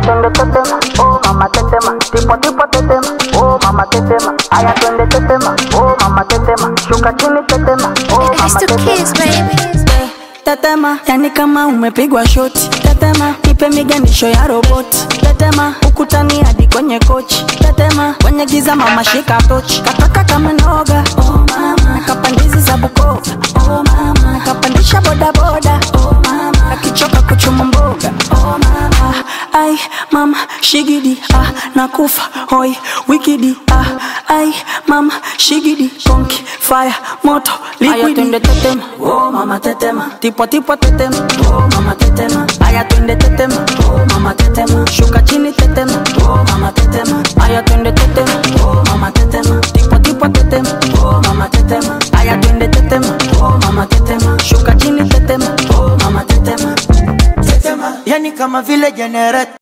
twende tetema, oh mama tetema, tipo tipo tetema, oh mama tetema. Aya twende tetema, oh mama tetema, shuka chini tetema, oh It's mama the kids, tetema. baby. tetema yani kama umepigwa shoti tetema ipe miganisho ya roboti tetema ukutani hadi kwenye kochi tetema kwenye giza mama shika tochi kataka kama noga oh mama kapandizi za bukova oh mama kapandisha bodaboda oh mama akichoka kuchuma mboga oh mama ai mama shigidi ah nakufa hoi wikidi ah ai mama shigidi konki fire moto liquidi twende tetema oh mama tetema tipo tipo tetema oh mama tetema aya twende tetema oh mama tetema shuka chini tetema oh mama tetema aya twende tetema oh mama tetema tipo tipo tetema oh mama tetema aya twende tetema oh mama tetema shuka chini tetema oh mama tetema yani kama vile jenereta